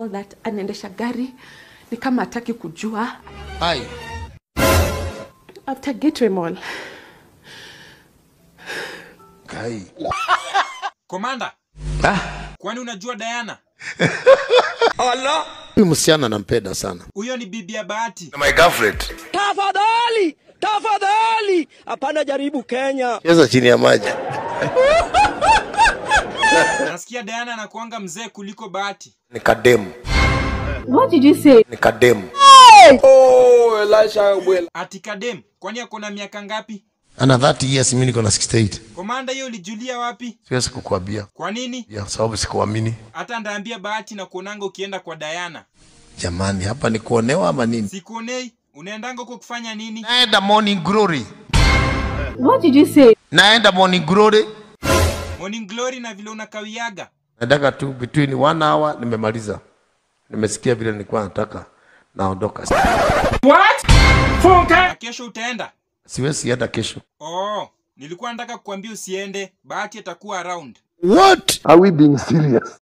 all that anaendesha gari ni kama hataki kujua Hai. after gateway mall Kai. Komanda, Ah, kwani unajua Diana? huyu msichana nampenda sana. Huyo ni bibi ya Bahati. My girlfriend. Tafadhali, tafadhali, hapana jaribu Kenya. Cheza chini ya maji. Nasikia Diana anakuanga mzee kuliko Bahati. Ni kademu. what did you say Ni kademu. Ati Kadem, kwani ako na miaka ngapi? Ana 30 years, mimi niko na 68. Komanda, hiyo ulijulia wapi? Siwezi kukuambia. Kwa nini? Ya sababu sikuamini. Hata ndaambia Bahati na kuonanga ukienda kwa Diana. Jamani, hapa ni kuonewa ama nini? Sikuonei, unaendanga huko kufanya nini? Naenda morning glory. what did you say Naenda morning glory. Morning Glory na vile unakawiaga. Nataka tu between one hour nimemaliza. Nimesikia vile nilikuwa nataka. Naondoka. Na kesho utaenda? Siwezi hata kesho. Oh, nilikuwa nataka kukuambia usiende. Bahati atakuwa around. What? Are we being serious?